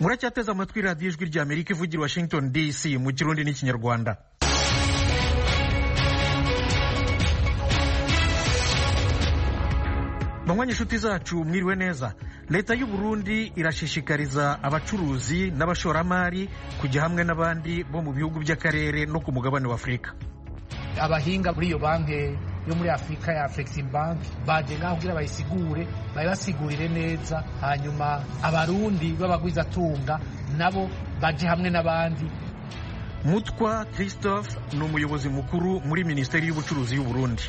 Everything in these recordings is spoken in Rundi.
muracyateze amatwi radiyo ijwi rya amerika ivugira washington dc mu kirundi n'ikinyarwanda banywanyi inshuti zacu mwiriwe neza leta y'u Burundi irashishikariza abacuruzi n'abashoramari kujya hamwe n'abandi bo mu bihugu by'akarere no ku mugabane wa afurika abahinga muri iyo banki yo muri afurika ya Afrexim Bank baje ngaho kugira bayisigure bayibasigurire neza hanyuma abarundi b'abagwizatunga nabo baje hamwe n'abandi mutwa christophe ni umuyobozi mukuru muri minisiteri y'ubucuruzi y'u Burundi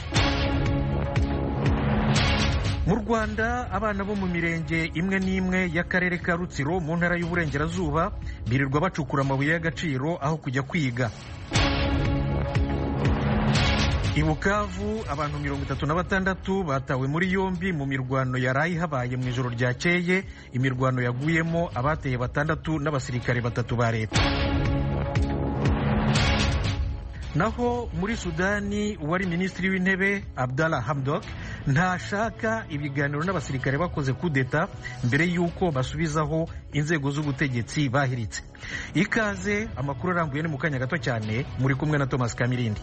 mu rwanda abana bo mu mirenge imwe n'imwe y'akarere ka rutsiro mu ntara y'uburengerazuba birirwa bacukura amabuye y'agaciro aho kujya kwiga i bukavu abantu mirongo itatu na batandatu batawe muri yombi mu mirwano yaraye habaye mu ijoro ryakeye imirwano yaguyemo abateye batandatu n'abasirikare batatu ba leta naho muri sudani uwari minisitiri w'intebe abdallah hamdok ntashaka ibiganiro n'abasirikare bakoze kudeta mbere y'uko basubizaho inzego z'ubutegetsi bahiritse ikaze amakuru arambuye ni mu kanya gato cyane muri kumwe na thomas kamirindi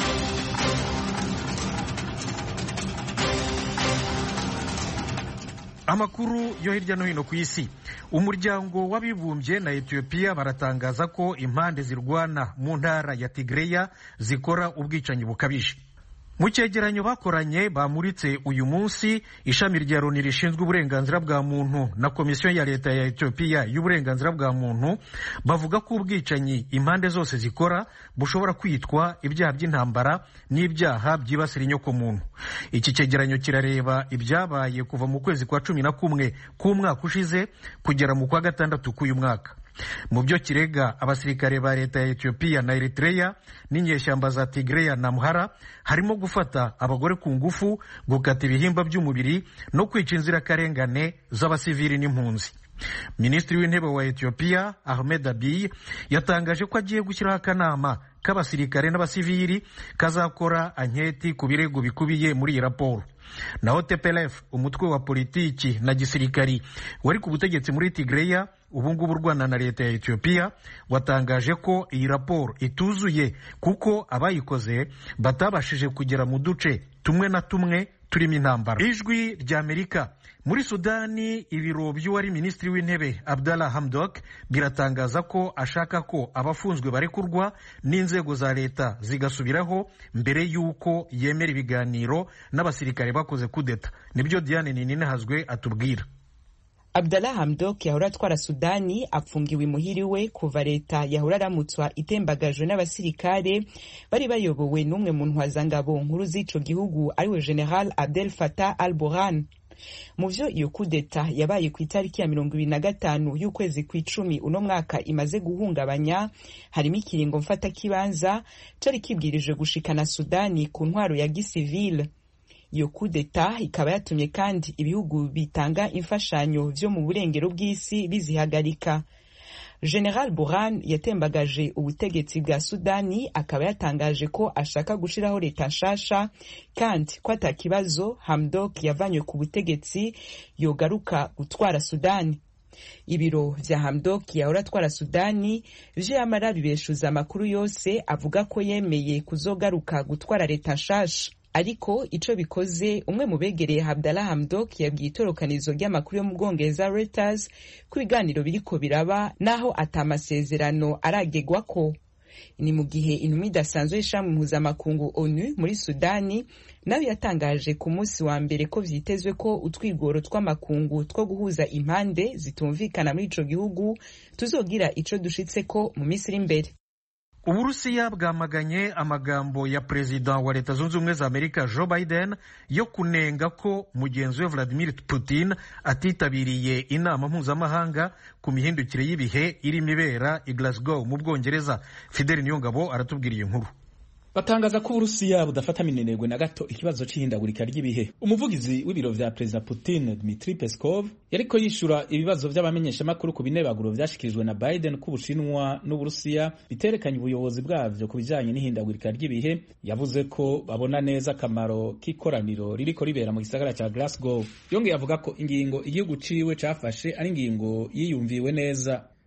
amakuru yo hirya no hino ku isi umuryango w'abibumbye na etiyopiya baratangaza ko impande zirwana mu ntara ya tigreya zikora ubwicanyi bukabije mu cyegeranyo bakoranye bamuritse uyu munsi ishami rya loni rishinzwe uburenganzira bwa muntu na komisiyo ya leta ya etiyopiya y'uburenganzira bwa muntu bavuga ko ubwicanyi impande zose zikora bushobora kwitwa ibyaha by'intambara n'ibyaha byibasira inyokomuntu iki cyegeranyo kirareba ibyabaye kuva mu kwezi kwa cumi na kumwe k'umwaka ushize kugera mu kwa gatandatu k'uyu mwaka mu byo kirega abasirikare ba leta ya etiyopiya na eritreya n'inyeshyamba za tigreya na muhara harimo gufata abagore ku ngufu gukata ibihimba by'umubiri no kwica inzirakarengane z'abasivili n'impunzi minisitiri w'intebe wa etiyopiya ahmed abiy yatangaje ko agiye gushyiraho akanama k'abasirikare n'abasivili kazakora anketi ku birego bikubiye muri iyi raporo naho tplf umutwe wa politiki na gisirikari wari ku butegetsi muri tigreya ubu ngubu urwana na leta ya etiyopiya watangaje ko iyi raporo ituzuye kuko abayikoze batabashije kugera mu duce tumwe na tumwe turimo intambara ijwi rya amerika muri sudani ibiro by'uwari minisitiri w'intebe abdallah hamdok biratangaza ko ashaka ko abafunzwe barekurwa n'inzego za leta zigasubiraho mbere y'uko yemera ibiganiro n'abasirikare bakoze kudeta nibyo diane ninihazwe atubwira Abdallah Hamdok yahora atwara Sudani apfungiwe imuhiri we kuva leta yahora aramutswa itembagajwe n'abasirikare bari bayobowe n'umwe mu ntwazangabo nkuru z'ico gihugu ariwe General Abdel Fattah al-Burhan mu vyo iyo kudeta yabaye ku itariki ya mirongo ibiri na gatanu y'ukwezi kw'icumi uno mwaka imaze guhungabanya harimo ikiringo mfata kibanza cari kibwirije gushikana Sudani ku ntwaro ya gisivile iyo kudeta ikaba yatumye kandi ibihugu bitanga imfashanyo vyo mu burengero bw'isi bizihagarika general burhan yatembagaje ubutegetsi bwa sudani akaba yatangaje ko ashaka gushiraho leta nshasha kandi ko ata kibazo hamdok yavanywe ku butegetsi yogaruka gutwara sudani ibiro vya hamdok yahora atwara sudani vyo yamara bibeshuza amakuru yose avuga ko yemeye kuzogaruka gutwara leta nshasha ariko ico bikoze umwe mu begereye Abdallah Hamdok yabwiye itorokanizo ry'amakuru yo mu Bwongereza Reuters ko ibiganiro biriko biraba naho ata amasezerano aragegwako ni mu gihe intumwa idasanzwe y'ishami mpuzamakungu onu muri sudani nayo yatangaje ku munsi wa mbere ko vyitezwe ko utwigoro tw'amakungu two guhuza impande zitumvikana muri ico gihugu tuzogira ico dushitseko mu minsi iri imbere uburusiya bwamaganye amagambo ya perezida wa leta zunze ubumwe za amerika joe biden yo kunenga ko mugenzi we vladimir putin atitabiriye inama mpuzamahanga ku mihindukire y'ibihe irimo ibera i glasgow mu bwongereza fideli niyongabo aratubwira iyi nkuru batangaza ko uburusiya budafata minenegwe na gato ikibazo c'ihindagurika ry'ibihe umuvugizi w'ibiro vya perezida putin dmitri peskov yariko yishura ibibazo vy'abamenyeshamakuru ku binebaguro vyashikirijwe na biden ko ubushinwa n'uburusiya biterekanye ubuyobozi bwavyo ku bijanye n'ihindagurika ry'ibihe yavuze ko babona neza akamaro k'ikoraniro ririko ribera mu gisagara ca glasgow yongeye avuga ko ingingo igihugu ciwe cafashe ari ingingo yiyumviwe neza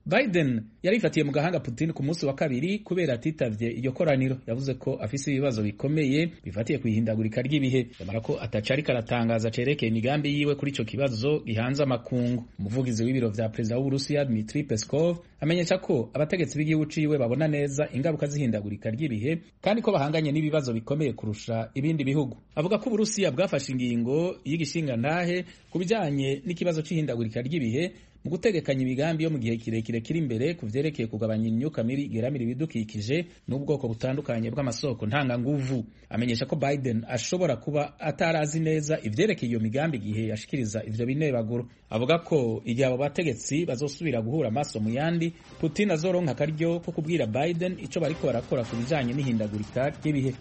biden yarifatiye mu gahanga putin ku munsi wa kabiri kubera atitavye iryo koraniro yavuze ko afise ibibazo bikomeye bifatiye kwihindagurika ry'ibihe yamara ko ataca ariko aratangaza cerekeye imigambi yiwe kuri ico kibazo gihanze amakungu umuvugizi w'ibiro vya perezida w'uburusiya dmitri peskov amenyesha ko abategetsi b'igihugu ciwe babona neza ingaruka z'ihindagurika ry'ibihe kandi ko bahanganye n'ibibazo bikomeye kurusha ibindi bihugu avuga ko uburusiya bwafashe ingingo y'igishingantahe ku bijanye n'ikibazo c'ihindagurika ry'ibihe mu gutegekanya imigambi yo mu gihe kirekire kiri imbere ku vyerekeye kugabanya imyuka mibi igeramira ibidukikije n'ubwoko butandukanye bw'amasoko ntanganguvu amenyesha ko biden ashobora kuba atarazi neza ivyerekeye iyo migambi igihe yashikiriza ivyo binebaguro avuga ko igihe abo bategetsi bazosubira guhura amaso mu yandi putin azoronka akaryo ko kubwira biden ico bariko barakora ku bijanye n'ihindagurika ry'ibihe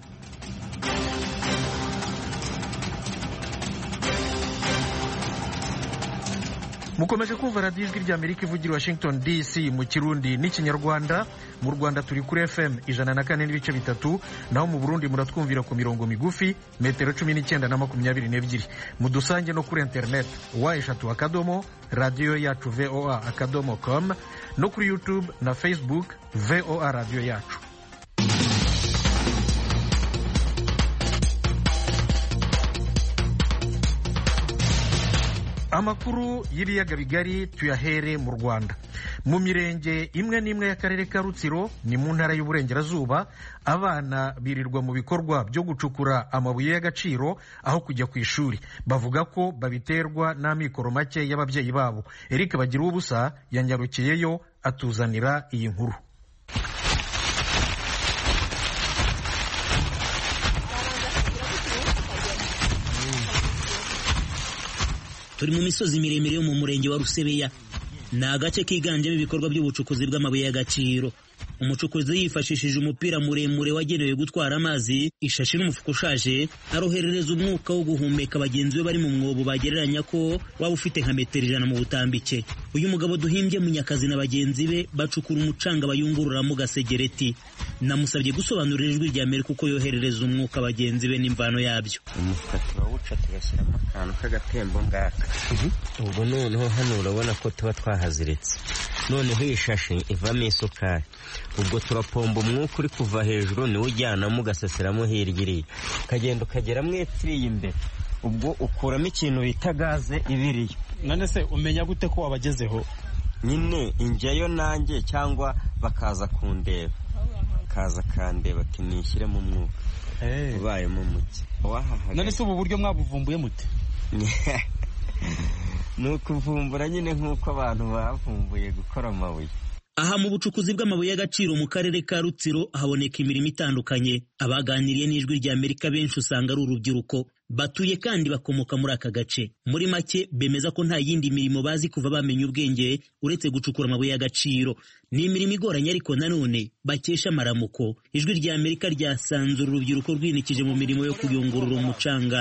mukomeje kumva radiyo ijwi ry'amerika ivugira washington dc mu kirundi n'ikinyarwanda mu rwanda turi kuri fm ijana na kane n'ibice bitatu naho mu burundi muratwumvira ku mirongo migufi metero cumi n'icyenda na makumyabiri n'ebyiri mudusange no kuri interineti wa eshatu akadomo radiyo yacu voa akadomo com no kuri youtube na facebook voa radiyo yacu amakuru y'ibiyaga bigari tuyahere mu rwanda mu mirenge imwe n'imwe y'akarere ka rutsiro ni mu ntara y'uburengerazuba abana birirwa mu bikorwa byo gucukura amabuye y'agaciro aho kujya ku ishuri bavuga ko babiterwa n'amikoro make y'ababyeyi babo eric bagira ubusa yanyarukiyeyo atuzanira iyi nkuru turi mu misozi miremire yo mu murenge wa rusebeya ni agace kiganjemo ibikorwa by'ubucukuzi bw'amabuye y'agaciro umucukuzi yifashishije umupira muremure wagenewe gutwara amazi ishashi n'umufuka ushaje aroherereza umwuka wo guhumeka bagenzi be bari mu mwobo bagereranya ko waba ufite nka metero ijana mu butambike uyu mugabo duhimbye munyakazi na bagenzi be bacukura umucanga bayungururamo gasegereti namusabye gusobanurira ijwi rya mbere kuko yoherereza umwuka bagenzi be n'imvano yabyo umufuka turawuca tugashyiramo akantu k'agatembo ngaka ubwo noneho hano urabona ko tuba twahaziritse noneho iyi shashi ivamo isukari ubwo turapomba umwuka uri kuva hejuru niwo ujyanamo ugaseseramo hirya iriya ukagenda ukagera mu etiriye imbere ubwo ukuramo ikintu bita gaze ibiriyo none se umenya gute ko wabagezeho nyine injyayo nanjye cyangwa bakaza kundeba kaza kandeba ati nishyiremo umwuka ubayemo muke none se ubu buryo mwabuvumbuye mute ni ukuvumbura nyine nk'uko abantu bavumbuye gukora amabuye aha mu bucukuzi bw'amabuye y'agaciro mu karere ka rutsiro haboneka imirimo itandukanye abaganiriye n'ijwi rya amerika benshi usanga ari urubyiruko batuye kandi bakomoka muri aka gace muri make bemeza ko nta yindi mirimo bazi kuva bamenya ubwenge uretse gucukura amabuye y'agaciro ni imirimo igoranye ariko nanone bakesha amaramuko ijwi rya amerika ryasanze uru rubyiruko rwinikije mu mirimo yo kuyungurura umucanga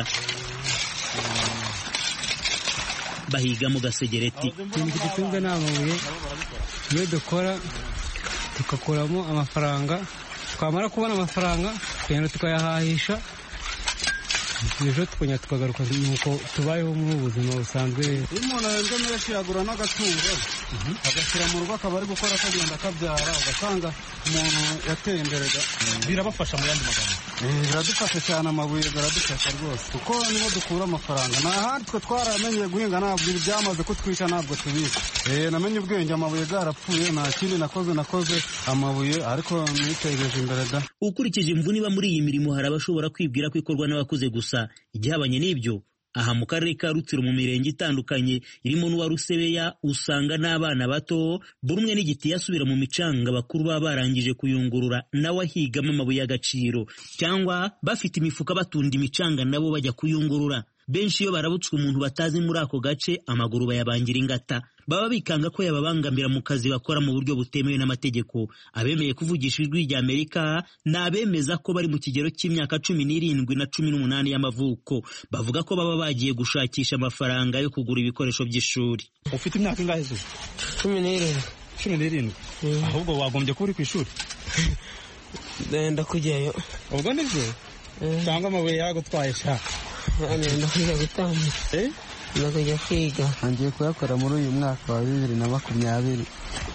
bahigamo gasegereti ikintu kidutunze ni amabuye iyo dukora tugakuramo amafaranga twamara kubona amafaranga tukagenda tukayahahisha ejo tukongera tukagaruka nuko tubayeho muri ubu buzima busanzwe iyo umuntu ahembwe menshi yagura n'agatungo agashyira mu rugo akaba ari gukora akagenda akabyara ugasanga umuntu yateye imbere birabafasha mu yandi magambo biradufasha cyane amabuye biradufasha rwose kuko niho dukura amafaranga nta handi twe twaramenyeye guhinga ntabwo ibi byamaze kutwica ntabwo tubizi namenye ubwenge amabuye bwarapfuye nta kindi nakoze nakoze amabuye ariko nitejeje imbere da ukurikije imvune iba muri iyi mirimo hari abashobora kwibwira ko ikorwa n'abakuze gusa igihabanye n'ibyo aha mu karere ka rutsiro mu mirenge itandukanye irimo n'uwa rusebeya usanga n'abana bato buri umwe n'igiti yasubira mu micanga bakuru baba barangije kuyungurura nawe ahigamo amabuye y'agaciro cyangwa bafite imifuka batunda imicanga nabo bajya kuyungurura benshi iyo barabutswe umuntu batazi muri ako gace amaguru bayabangira ingata baba bikanga ko yababangamira mu kazi bakora mu buryo butemewe n'amategeko abemeye kuvugisha ijwi rya amerika ni abemeza ko bari mu kigero cy'imyaka cumi n'irindwi na cumi n'umunani y'amavuko bavuga ko baba bagiye gushakisha amafaranga yo kugura ibikoresho by'ishuri ufite imyaka ingahe zuba cumi n'irindwi cumi n'irindwi ahubwo wagombye kuba uri ku ishuri ndenda kujyayo ubwo nibyo cyangwa amabuye yagutwaye sha ndenda kujya gutambika ndenda kujya kwiga ngiye kuyakora muri uyu mwaka wa bibiri na makumyabiri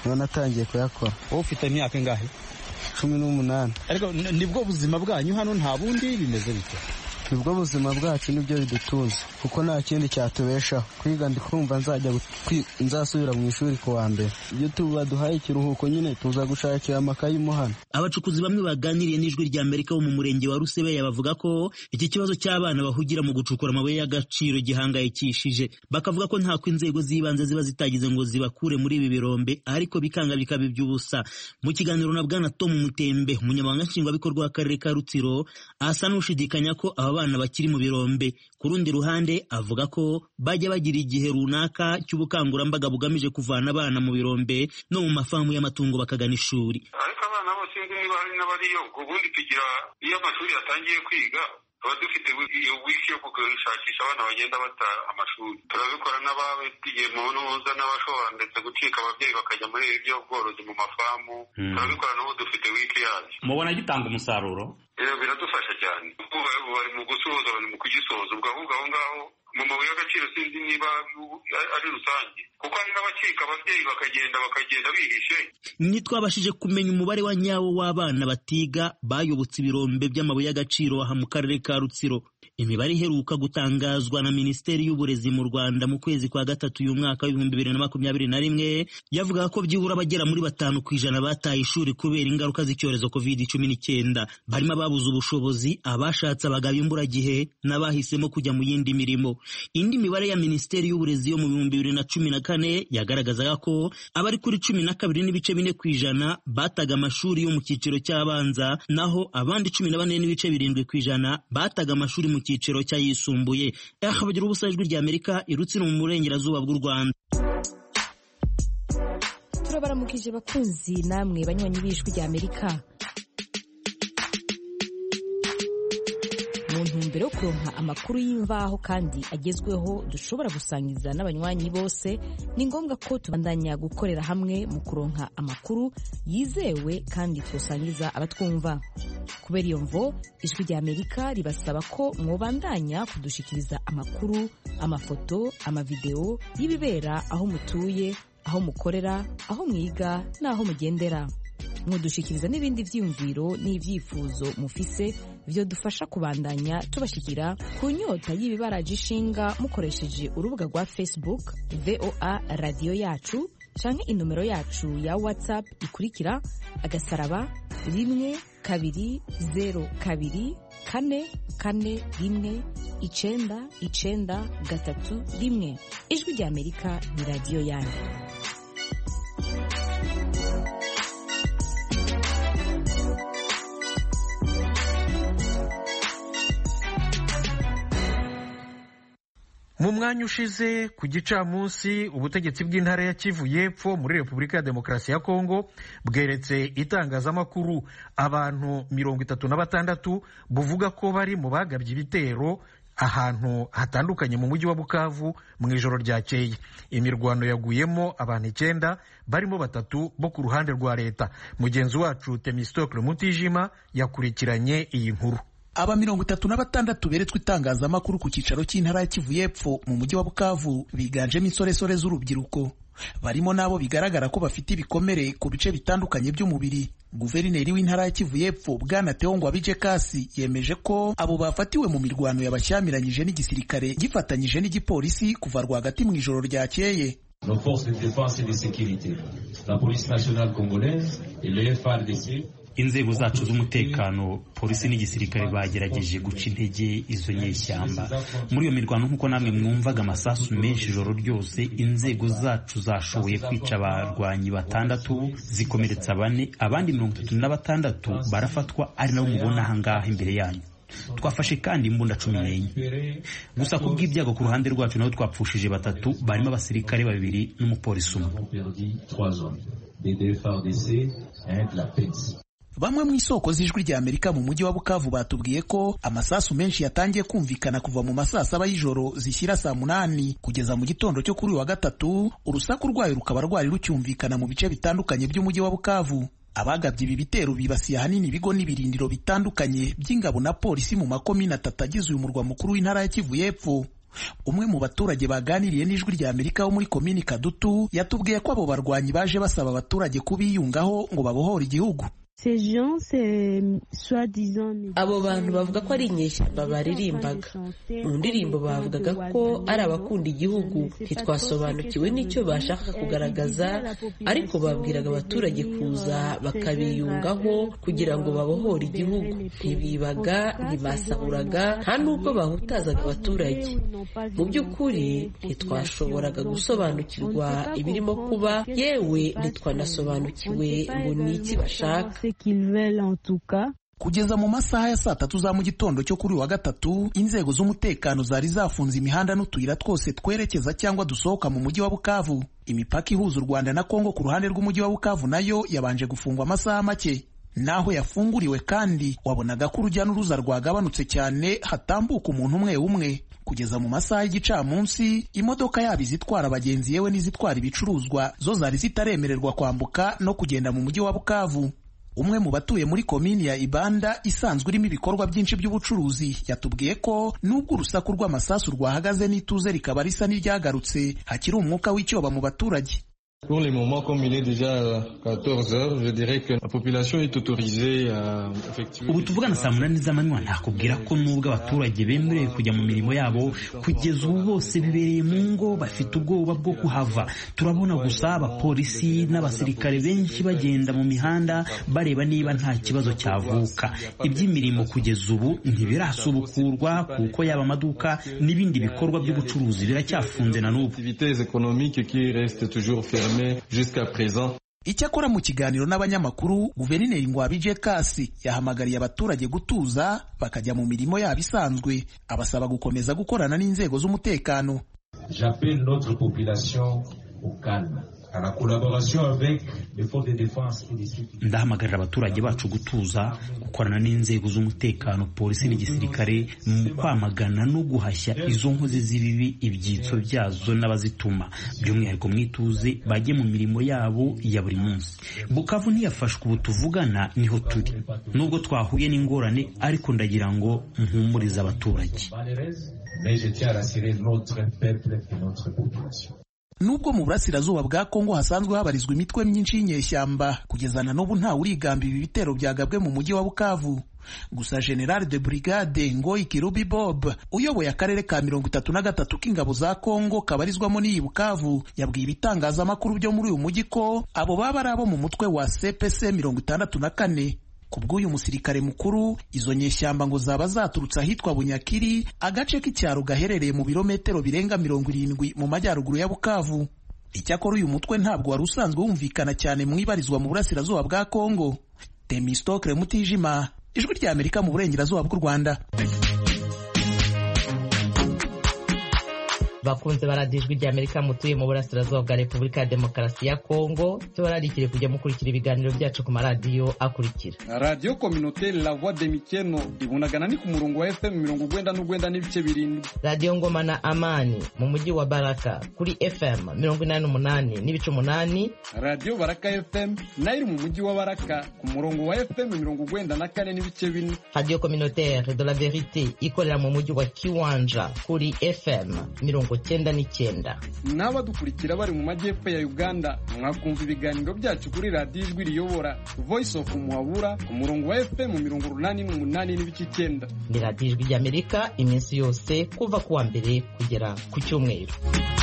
niho natangiye kuyakora wowe ufite imyaka ingahe cumi n'umunani ariko nibwo buzima bwanyu hano nta bundi bimeze bite nibwo buzima bwacu nibyo bidutunze kuko nta kindi cyatubeshaho kwiga ndi kumva nzajya nzasubira mu ishuri ku wa mbere iyo baduhaye ikiruhuko nyine tuza gushakira amakayi mo hano abacukuzi bamwe baganiriye n'ijwi rya amerika bo mu murenge wa rusebeya bavuga ko iki kibazo cy'abana bahugira mu gucukura amabuye y'agaciro gihangayikishije bakavuga ko ntako inzego z'ibanze ziba zitagize ngo zibakure muri ibi birombe ariko bikanga bikaba iby'ubusa mu kiganiro na bwana tom mutembe umunyamabanga nshingwabikorwa w'akarere ka rutsiro asa n'ushidikanya ko aba bana bakiri mu birombe ku rundi ruhande avuga ko bajya bagira igihe runaka cy'ubukangurambaga bugamije kuvana abana mu birombe no mu mafamu y'amatungo bakagana ishuri ariko abana bose niba hari n'abariyo ubundi tugira iyo amashuri yatangiye kwiga tuba dufite iyo wiki yo gushakisha abana bagenda bata amashuri turabikora n'ababigiye mu ntuza n'abashobora ndetse gucika ababyeyi bakajya muri ibi by'ubworozi mu mafamu turabikora n'ubu dufite wiki yabyo mubona gitanga umusaruro biradufasha cyane bari mu gusoza bari mu kugisoza ubwo ahubwo aho ngaho mu mabuye y'agaciro sinzi niba ari rusange kuko hari n'abacika ababyeyi bakagenda bakagenda bihishe ntitwabashije kumenya umubare wa nyawo w'abana batiga bayobotse ibirombe by'amabuye y'agaciro aha mu karere ka rutsiro imibare iheruka gutangazwa na minisiteri y'uburezi mu rwanda mu kwezi kwa gatatu uyu mwaka w'ibihumbi bibiri na makumyabiri na rimwe yavugaga ko byibura abagera muri batanu ku ijana bataye ishuri kubera ingaruka z'icyorezo covid cumi n'icyenda barimo ababuze ubushobozi abashatse abagabo imburagihe n'abahisemo kujya mu yindi mirimo indi mibare ya minisiteri y'uburezi yo mu bihumbi bibiri na cumi na kane yagaragazaga ko abari kuri cumi na kabiri n'ibice bine ku ijana bataga amashuri yo mu cyiciro cy'abanza naho abandi cumi na bane n'ibice birindwi ku ijana bataga amashuri mu cyiciro cy'ayisumbuye aha bagira ubusa ijwi rya amerika irutsiro mu burengerazuba bw'u rwanda turabaramukije bakunzi namwe banywanyi b'ijwi rya amerika mu ntumbero yo kuronka amakuru y'imvaho kandi agezweho dushobora gusangiza n'abanywanyi bose ni ngombwa ko tubandanya gukorera hamwe mu kuronka amakuru yizewe kandi twosangiza abatwumva kubera iyo mvo ijwi rya amerika ribasaba ko mwobandanya kudushikiriza amakuru amafoto amavideo y'ibibera aho mutuye aho mukorera aho mwiga n'aho mugendera mudushikiriza n'ibindi byiyumviro n'ibyifuzo mufise byo dufasha kubandanya tubashikira ku nyota y'ibibaraje ishinga mukoresheje urubuga rwa facebook voa radiyo yacu canke inomero yacu ya whatsapp ikurikira agasaraba rimwe kabiri zero kabiri kane kane rimwe icenda icenda gatatu rimwe ijwi rya amerika ni radiyo yanyu mu mwanya ushize ku gicamunsi ubutegetsi bw'intara ya kivu y'epfo muri repubulika ya demokarasi ya kongo bweretse itangazamakuru abantu mirongo itatu na batandatu buvuga ko bari mu bagabye ibitero ahantu hatandukanye mu mujyi wa bukavu mu ijoro ryakeye imirwano yaguyemo abantu icyenda barimo batatu bo ku ruhande rwa leta mugenzi wacu temistokle mutijima yakurikiranye iyi nkuru aba mirongo itatu na batandatu beretswe itangazamakuru ku cyicaro cy'intara ya kivu y'epfo mu mujyi wa bukavu biganjemo insoresore z'urubyiruko barimo n'abo bigaragara ko bafite ibikomere ku bice bitandukanye by'umubiri guverineri w'intara ya kivu y'epfo bwana teo ngwabije kasi yemeje ko abo bafatiwe mu mirwano yabashyamiranyije n'igisirikare gifatanyije n'igipolisi kuva rwagati mu ijoro ryakeye nos forces de défense et de sécurité la police nationale congolaise et le FARDC inzego zacu z'umutekano polisi n'igisirikare bagerageje guca intege izo nyeshyamba muri iyo mirwano nk'uko namwe mwumvaga amasasu menshi ijoro ryose inzego zacu zashoboye kwica abarwanyi batandatu zikomeretsa bane abandi mirongo itatu na batandatu barafatwa ari nabo mubona ahangaha imbere yanyu twafashe kandi imbunda cumi n'enye gusa ku bw'ibyago ku ruhande rwacu nabo twapfushije batatu barimo abasirikare babiri n'umupolisi umwe bamwe mu isoko z'ijwi rya amerika mu mujyi wa bukavu batubwiye ko amasasu menshi yatangiye kumvikana kuva mu masaa saba y'ijoro zishyira saa munani kugeza mu gitondo cyo kuri uyu wa gatatu urusaku rwayo rukaba rwari rucyumvikana mu bice bitandukanye by'umujyi wa bukavu abagabye ibi bitero bibasiye ahanini ibigo n'ibirindiro bitandukanye by'ingabo na polisi mu makomine atatu agize uyu murwa mukuru w'intara ya kivu y'epfo umwe mu baturage baganiriye n'ijwi rya amerika wo muri komini kadutu yatubwiye ko abo barwanyi baje basaba abaturage kubiyungaho ngo babohore igihugu abo bantu bavuga ko ari inyeshyamba baririmbaga mu ndirimbo bavugaga ko ari abakunda igihugu ntitwasobanukiwe n'icyo bashaka kugaragaza ariko babwiraga abaturage kuza bakabiyungaho kugira ngo babohore igihugu ntibibaga ntibasahuraga nta n'ubwo bahutazaga abaturage mu by'ukuri ntitwashoboraga gusobanukirwa ibirimo kuba yewe ntitwanasobanukiwe ngo ni iki bashaka kugeza mu masaha ya saa tatu za mu gitondo cyo kuri wa gatatu inzego z'umutekano zari zafunze imihanda n'utuyira twose twerekeza cyangwa dusohoka mu mujyi wa bukavu imipaka ihuza u rwanda na kongo ku ruhande rw'umujyi wa bukavu nayo yabanje gufungwa amasaha make naho yafunguriwe kandi wabonaga ko urujya n'uruza rwagabanutse cyane hatambuka umuntu umwe umwe kugeza mu masaha y'igicamunsi imodoka yaba izitwara abagenzi yewe n'izitwara ibicuruzwa zo zari zitaremererwa kwambuka no kugenda mu mujyi wa bukavu umwe mu batuye muri komini ya ibanda isanzwe irimo ibikorwa byinshi by'ubucuruzi yatubwiye ko nubwo urusaku rw'amasasu rwahagaze n'ituze rikaba risa n'iryagarutse hakiri umwuka w'icyoba mu baturage Pour le moment, comme il est déjà 14 heures, je dirais que la population est autorisée à effectuer... ubu tuvugana saa munani z'amanywa ntakubwira ko nubwo abaturage bemerewe kujya mu mirimo yabo kugeza ubu bose bibereye mu ngo bafite ubwoba bwo kuhava turabona gusa abapolisi n'abasirikare benshi bagenda mu mihanda bareba niba nta kibazo cyavuka iby'imirimo kugeza ubu ntibirasubukurwa kuko yaba amaduka n'ibindi bikorwa by'ubucuruzi biracyafunze na n'ubu activités économiques qui restent toujours fermées jusqu'à présent. icyakora mu kiganiro n'abanyamakuru guverineri ngwabije kasi yahamagariye abaturage gutuza bakajya mu mirimo yabo isanzwe abasaba gukomeza gukorana n'inzego z'umutekano J'appelle notre population au calme, à la collaboration avec les forces de défense et de sécurité. ndahamagarira abaturage bacu gutuza gukorana n'inzego z'umutekano polisi n'igisirikare mu kwamagana no guhashya izo nkozi z'ibibi ibyitso byazo n'abazituma by'umwihariko mu ituze bajye mu mirimo yabo ya buri munsi bukavu ntiyafashwe ubu tuvugana niho turi nubwo twahuye n'ingorane ariko ndagira ngo mpumurize abaturage Mais je tiens à rassurer notre peuple et notre population. nubwo mu burasirazuba bwa kongo hasanzwe habarizwa imitwe myinshi y'inyeshyamba kugeza na n'ubu ntawe urigamba ibi bitero byagabwe mu mujyi wa bukavu gusa general de brigade ngoyi kirubi bob uyoboye akarere ka mirongo itatu na gatatu k'ingabo za kongo kabarizwamo n'iyi bukavu yabwiye ibitangazamakuru byo muri uyu mujyi ko abo baba ari abo mu mutwe wa cpc mirongo itandatu na kane ku bw'uyu musirikare mukuru izo nyeshyamba ngo zaba zaturutse ahitwa bunyakiri agace k'icyaro gaherereye mu birometero birenga mirongo irindwi mu majyaruguru ya bukavu icyakora uyu mutwe ntabwo wari usanzwe wumvikana cyane mu ibarizwa mu burasirazuba bwa kongo temistokre mutijima ijwi rya amerika mu burengerazuba bw'u rwanda bakunze baradiyo ijwi ry'amerika mutuye mu burasirazuba bwa repubulika ya demokarasi ya kongo tubararikire kujya mukurikira ibiganiro byacu ku maradiyo akurikira radiyo kominote la voix de mikeno ibunagana ni ku murongo wa fm mirongo ugwenda n'ugwenda n'ibice birindwi radiyo ngoma na amani mu mujyi wa baraka kuri fm mirongo inani n'umunani n'ibice umunani radiyo baraka fm nayo iri mu mujyi wa baraka ku murongo wa fm mirongo ugwenda na kane n'ibice bine radiyo communautaire de la verite ikorera mu mujyi wa kiwanja kuri fm mirongo cyenda n'icyenda n'abadukurikira bari mu majyepfo ya uganda mwakumva ibiganiro byacu kuri radiyo ijwi riyobora voice of muhabura ku murongo wa fm mirongo urunani n'umunani n'ibice icyenda ni radiyo ijwi ry'amerika iminsi yose kuva ku wa mbere kugera ku cyumweru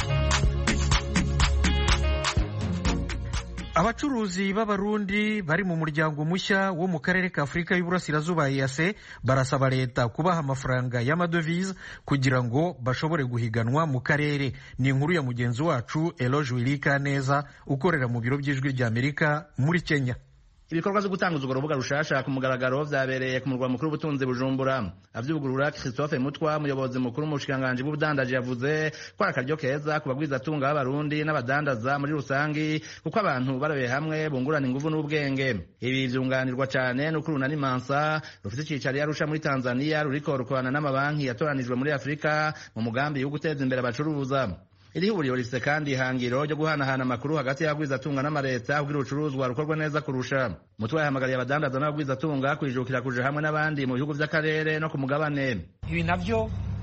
abacuruzi b'abarundi bari mu muryango mushya wo mu karere ka afurika y'uburasirazuba yase barasaba leta kubaha amafaranga y'amadovize kugira ngo bashobore guhiganwa mu karere ni inkuru ya mugenzi wacu eloge wirika neza ukorera mu biro by'ijwi ry'amerika muri kenya ibikorwa byo gutanguza urwo rubuga rushasha ku mugaragaro vyabereye ku murwa mukuru w'ubutunzi bujumbura avyugurura christophe mutwa umuyobozi mukuru mu bushikiranganji bw'ubudandaji yavuze ko ari akaryo keza ku bagwizatunga b'abarundi n'abadandaza muri rusangi kuko abantu barabiye hamwe bungurana inguvu n'ubwenge ibi vyunganirwa cane n'uko urunani mansa rufite icicaro i arusha muri tanzania ruriko rukorana n'amabanki yatoranijwe muri afurika mu mugambi wo guteza imbere abacuruza iri huriro rifite kandi ihangiro ryo guhanahana amakuru hagati y'abagwizatunga n'amareta kugira urucuruzwa rukorwa neza kurusha mutwe yahamagariye abadandaza n'abagwizatunga kwijukira kuja hamwe n'abandi mu bihugu vy'akarere no ku mugabane ibi navyo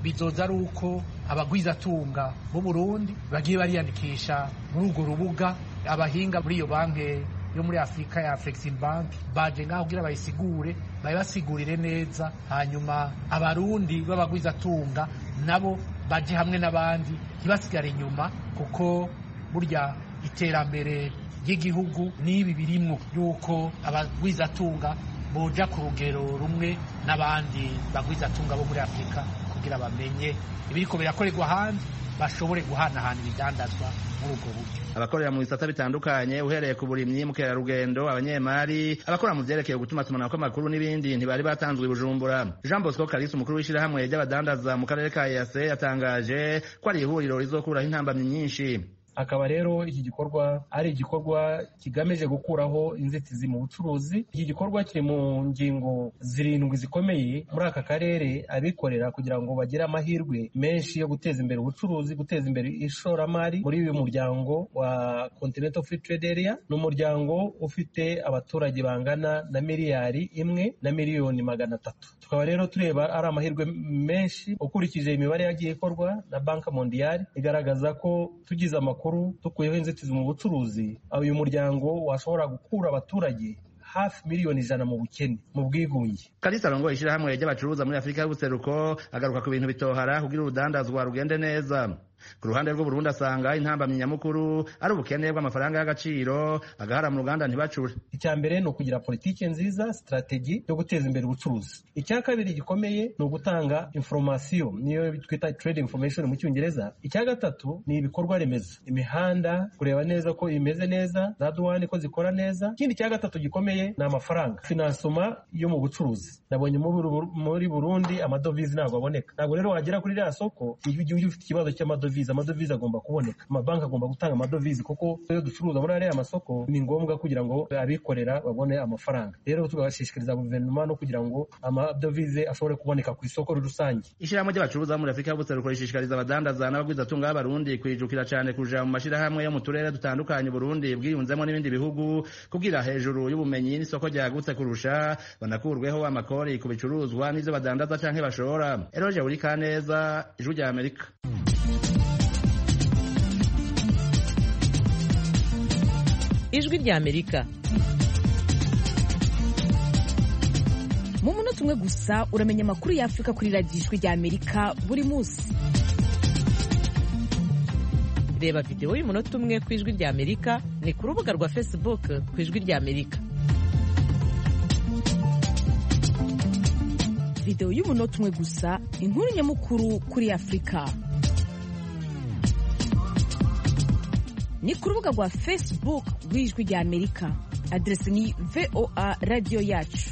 bizoza ari uko abagwizatunga b'u Burundi bagiye bariyandikisha muri urwo rubuga abahinga muri iyo banki yo muri afurika ya Flexim Bank baje ngaho kugira bayisigure bayibasigurire neza hanyuma abarundi b'abagwizatunga nabo baje hamwe n'abandi ntibasigare inyuma kuko burya iterambere ry'igihugu n'ibi birimwo yuko abagwizatunga boja ku rugero rumwe n'abandi bagwizatunga bo muri afurika kugira bamenye ibiriko birakorerwa ahandi bashobore guhanahana ibidandazwa muri ubwo buryo abakorera mu bisata bitandukanye uhereye ku burimyi mukerarugendo abanyemari abakora mu vyerekeye gutuma tumanako amakuru n'ibindi ntibari batanzwe i bujumbura jean bosco kalisi umukuru w'ishirahamwe ry'abadandaza mu karere ka yase yatangaje ko ari ihuriro rizokuraho intambamyi nyinshi akaba rero iki gikorwa ari igikorwa kigamije gukuraho inzitizi mu bucuruzi iki gikorwa kiri mu ngingo zirindwi zikomeye muri aka karere abikorera kugira ngo bagire amahirwe menshi yo guteza imbere ubucuruzi guteza imbere ishoramari muri uyu muryango wa Continental Free Trade Area ni umuryango ufite abaturage bangana na miliyari imwe na miliyoni magana atatu tukaba rero tureba ari amahirwe menshi ukurikije imibare yagiye ikorwa na banki mondiyari igaragaza ko tugize amakuru dukuyeho inzitizi mu bucuruzi uyu muryango washobora gukura abaturage hafi miliyoni ijana mu bukene mu bwigunge kalisa arongoye ishirahamwe ry'abacuruza muri afurika y'ubuseruko agaruka ku bintu bitohara kugira urudandazwa rugende neza ku ruhande rw'uburundi asanga intambamyi nyamukuru ari ubukene bw'amafaranga y'agaciro agahara mu ruganda ntibacure icya mbere ni ukugira politiki nziza sitrategi yo guteza imbere ubucuruzi icya kabiri gikomeye ni ugutanga inforomasiyo niyo twita trade information mu cyongereza icya gatatu ni ibikorwa remezo imihanda kureba neza ko imeze neza za duwani ko zikora neza ikindi cya gatatu gikomeye ni amafaranga finansoma yo mu bucuruzi nabonye muri burundi amadovize ntabwo aboneka ntabwo rero wagera kuri ririya soko igihugu ufite ikibazo cy'amadovize amadovize agomba kuboneka amabanki agomba gutanga amadovize kuko iyo ducuruza muri ariya masoko ni ngombwa kugira ngo abikorera babone amafaranga rero tugashishikariza guverinoma no kugira ngo amadovize ashobore kuboneka ku isoko rusange ishyirahamwe ry'abacuruza muri afurika y'ubuseruko rishishikariza abadandaza n'abagwizatunga b'abarundi kwijukira cyane kuja mu mashyirahamwe yo mu turere dutandukanye burundi bwiyunzemo n'ibindi bihugu kugira hejuru y'ubumenyi n'isoko ryagutse kurusha banakurweho amakori ku bicuruzwa n'ivyo badandaza canke bashora eroje buri kaneza ijwi rya amerika ijwi rya amerika mu munota umwe gusa uramenya amakuru y'afurika kuri radiyo ijwi rya amerika buri munsi reba videwo y'umunota umwe ku ijwi rya amerika ni ku rubuga rwa facebook ku ijwi rya amerika videwo y'umunota umwe gusa inkuru nyamukuru kuri afurika ni ku rubuga rwa facebook rw'ijwi rya amerika aderesi ni voa radiyo yacu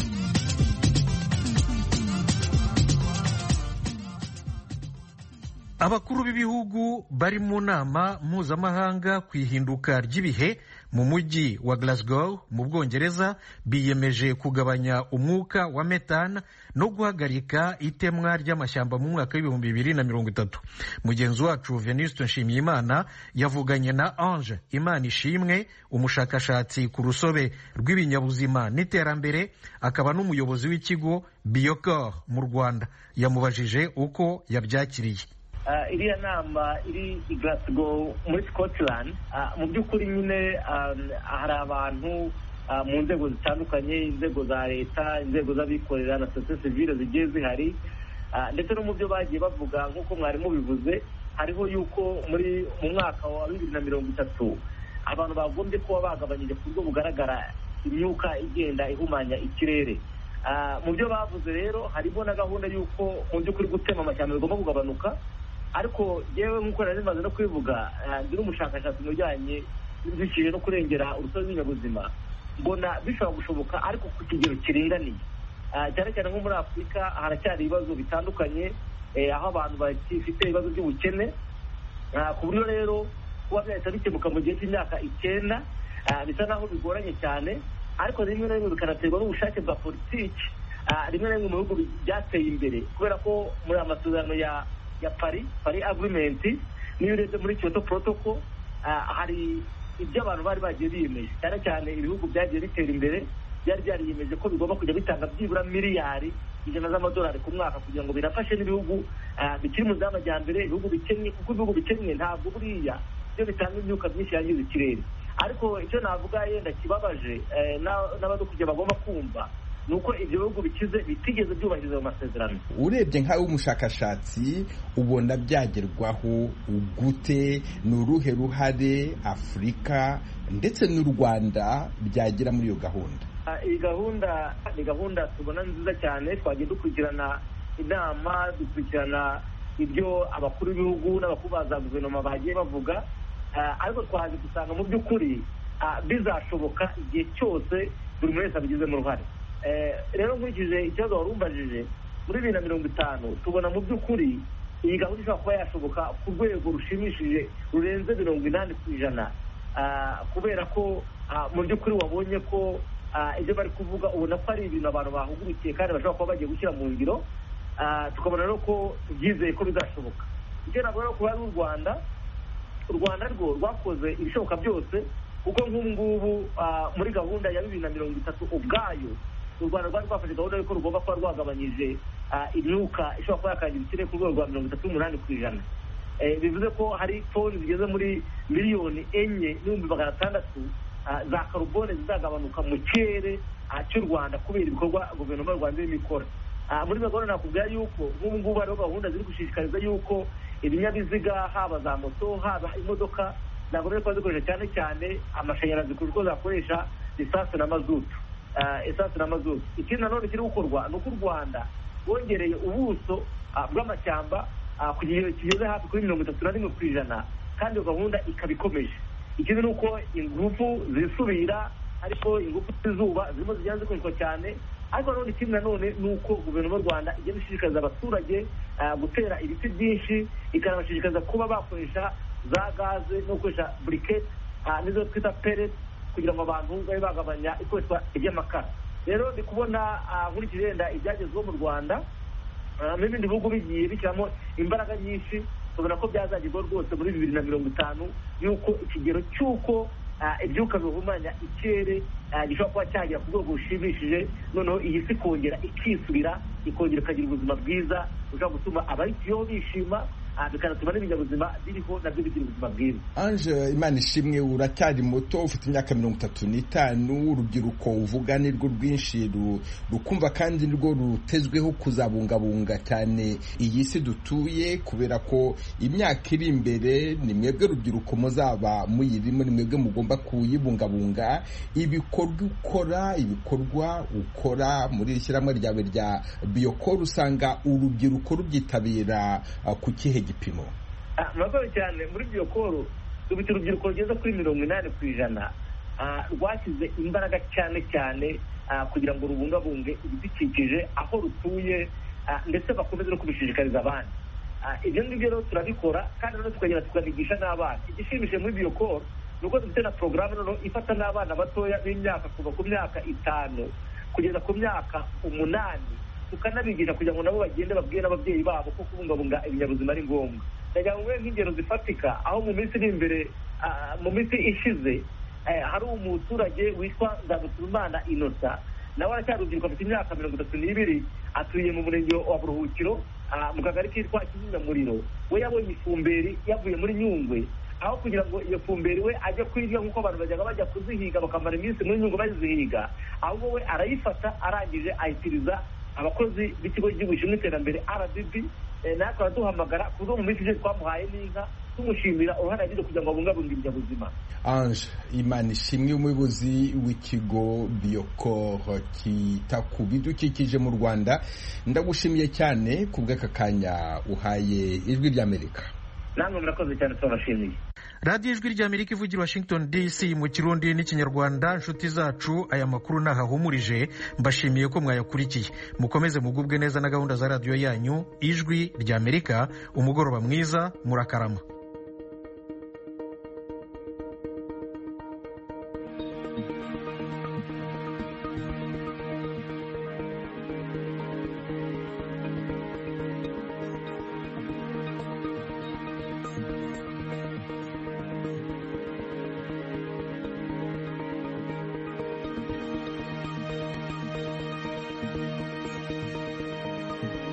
abakuru b'ibihugu bari mu nama mpuzamahanga ku ihinduka ry'ibihe mu mujyi wa Glasgow mu bwongereza biyemeje kugabanya umwuka wa metane no guhagarika itemwa ry'amashyamba mu mwaka w'ibihumbi bibiri na mirongo itatu mugenzi wacu venuste nshimiyimana yavuganye na ange imana ishimwe umushakashatsi ku rusobe rw'ibinyabuzima n'iterambere akaba n'umuyobozi w'ikigo biyokor mu rwanda yamubajije uko yabyakiriye iriya nama iri i Glasgow muri Scotland mu by'ukuri nyine hari abantu mu nzego zitandukanye inzego za leta inzego z'abikorera na sosiyete sivile zigiye zihari ndetse no mu byo bagiye bavuga nk'uko mwari mubivuze hariho yuko muri mu mwaka wa bibiri na mirongo itatu abantu bagombye kuba bagabanyije ku buryo bugaragara imyuka igenda ihumanya ikirere mu byo bavuze rero harimo na gahunda y'uko mu by'ukuri gutema amashyamba bigomba kugabanuka ariko yewe nk'uko nari maze no kubivuga ndi n'umushakashatsi mu bijyanye n'ibidukikije no kurengera urusobe rw'ibinyabuzima mbona bishobora gushoboka ariko ku kigero kiringaniye cyane cyane nko muri afurika haracyari ibibazo bitandukanye aho abantu bafite ibibazo by'ubukene ku buryo rero kuba byahita bikemuka mu gihe cy'imyaka icyenda bisa naho bigoranye cyane ariko rimwe na rimwe bikanaterwa n'ubushake bwa politiki rimwe na rimwe mu bihugu byateye imbere kubera ko muri aya masezerano ya ya pari pari agirimenti niyo urebye muri kiyoto porotoko hari ibyo abantu bari bagiye biyemeje cyane cyane ibihugu byagiye bitera imbere byari byariyemeje ko bigomba kujya bitanga byibura miliyari ijana z'amadolari ku mwaka kugira ngo birafashe n'ibihugu bikiri mu z'amajyambere ibihugu bikennye kuko ibihugu bikennye ntabwo buriya byo bitanga imyuka myinshi yangiza ikirere ariko icyo navuga yenda kibabaje n'abadukuriye bagomba kumva ni uko ibyo bihugu bikize bitigeze byubahiriza ayo masezerano urebye nk'aho umushakashatsi ubona byagerwaho gute ni uruhe ruhare afurika ndetse n'u rwanda byagira muri iyo gahunda iyi gahunda ni gahunda tubona nziza cyane twagiye dukurikirana inama dukurikirana ibyo abakuru b'ibihugu n'abakuru ba za guverinoma bagiye bavuga ariko twaje gusanga mu by'ukuri bizashoboka igihe cyose buri wese abigizemo uruhare rero nkurikije ikibazo wari umbajije muri bibiri na mirongo itanu tubona mu by'ukuri iyi gahunda ishobora kuba yashoboka ku rwego rushimishije rurenze mirongo inani ku ijana kubera ko mu by'ukuri wabonye ko ibyo bari kuvuga ubona ko ari ibintu abantu bahugukiye kandi bashobora kuba bagiye gushyira mu ngiro tukabona rero ko tubyizeye ko bizashoboka icyo navuga rero kuba ari u rwanda u rwanda rwo rwakoze ibishoboka byose kuko nk'ubu ngubu muri gahunda ya bibiri na mirongo itatu ubwayo u rwanda rwari rwafashe gahunda y'uko rugomba kuba rwagabanyije imyuka ishobora kuba yakangiza ikirere ku rwego rwa mirongo itatu n'umunani ku ijana bivuze ko hari toni zigeze muri miliyoni enye n'ibihumbi magana atandatu za karubone zizagabanuka mu kirere cy'u rwanda kubera ibikorwa guverinoma y'u rwanda irimo ikora muri gahunda nakubwira yuko nk'ubu ngubu hariho gahunda ziri gushishikariza yuko ibinyabiziga haba za moto haba imodoka zagomba kuba zikoresha cyane cyane amashanyarazi kuko zakoresha lisansi na mazutu esansi na mazutu ikindi nanone kiri gukorwa ni uko u rwanda rwongereye ubuso bw'amashyamba ku kigero kigeze hafi kuri mirongo itatu na rimwe ku ijana kandi iyo gahunda ikaba ikomeje ikindi ni uko ingufu zisubira ariko ingufu z'izuba zirimo zigenda zikoreshwa cyane ariko nanone ikindi nanone ni uko guverinoma y'u rwanda igenda ishishikariza abaturage gutera ibiti byinshi ikanabashishikariza kuba bakoresha za gaze no gukoresha buriketi nizo twita pereti kugira ngo abantu babe bagabanya ikoreshwa ry'amakara rero ndi kubona nkurikije wenda ibyagezweho mu rwanda n'ibindi bihugu bigiye bishyiramo imbaraga nyinshi tubona ko byazagerwaho rwose muri bibiri na mirongo itanu y'uko ikigero cy'uko ibyuka bihumanya ikirere gishobora kuba cyagera ku rwego rushimishije noneho iyi si ikongera ikisubira ikongera ikagira ubuzima bwiza bushobora gutuma abayituyeho bishima bikanatuma n'ibinyabuzima biriho nabyo bigira ubuzima bwiza anje imana ishimwe uracyari muto ufite imyaka mirongo itatu n'itanu urubyiruko uvuga ni rwo rwinshi rukumva kandi nirwo rutezweho kuzabungabunga cyane iyi si dutuye kubera ko imyaka iri imbere ni mwebwe rubyiruko muzaba muyirimo ni mwebwe mugomba kuyibungabunga ibikorwa ukora ibikorwa ukora muri iri shyirahamwe ryawe rya biyokoro usanga urubyiruko rubyitabira ku kihe gipimo murakoze cyane muri biyokoro dufite urubyiruko rugeze kuri mirongo inani ku ijana rwashyize imbaraga cyane cyane kugira ngo rubungabunge ibidukikije aho rutuye ndetse bakomeze no kubishishikariza abandi ibyo ngibyo rero turabikora kandi noneho tukagenda tukanigisha n'abana igishimishije muri biyokoro ni uko dufite na porogaramu noneho ifata n'abana batoya b'imyaka kuva ku myaka itanu kugeza ku myaka umunani tukanabigisha kugira ngo nabo bagende babwire n'ababyeyi babo ko kubungabunga ibinyabuzima ari ngombwa ndagira ngo nk'ingero zifatika aho mu minsi iri imbere mu minsi ishize hari umuturage witwa nzagutumana inosa nawe aracyari urubyiruko afite imyaka mirongo itatu n'ibiri atuye mu murenge wa buruhukiro mu kagari kitwa kizimyamuriro we yabonye ifumberi yavuye muri nyungwe aho kugira ngo iyo fumberi we ajye kuyirya nk'uko abantu bajyaga bajya kuzihiga bakamara iminsi muri nyungwe bazihiga ahubwo we arayifata arangije ayitiriza abakozi b'ikigo cy'igihugu gishinzwe iterambere rdb natwe araduhamagara ku buryo mu minsi ishize twamuhaye n'inka tumushimira uruhare yagize kugira ngo abungabunge ibinyabuzima ange imana ishimwe umuyobozi w'ikigo biyokoro kita ku bidukikije mu rwanda ndagushimiye cyane ku bw'aka kanya uhaye ijwi ry'amerika namwe murakoze cyane turabashimiye radiyo ijwi ry'amerika ivugira washington dc mu kirundi n'ikinyarwanda inshuti zacu aya makuru ntahahumurije mbashimiye ko mwayakurikiye mukomeze mugubwe neza na gahunda za radiyo yanyu ijwi ry'amerika umugoroba mwiza murakarama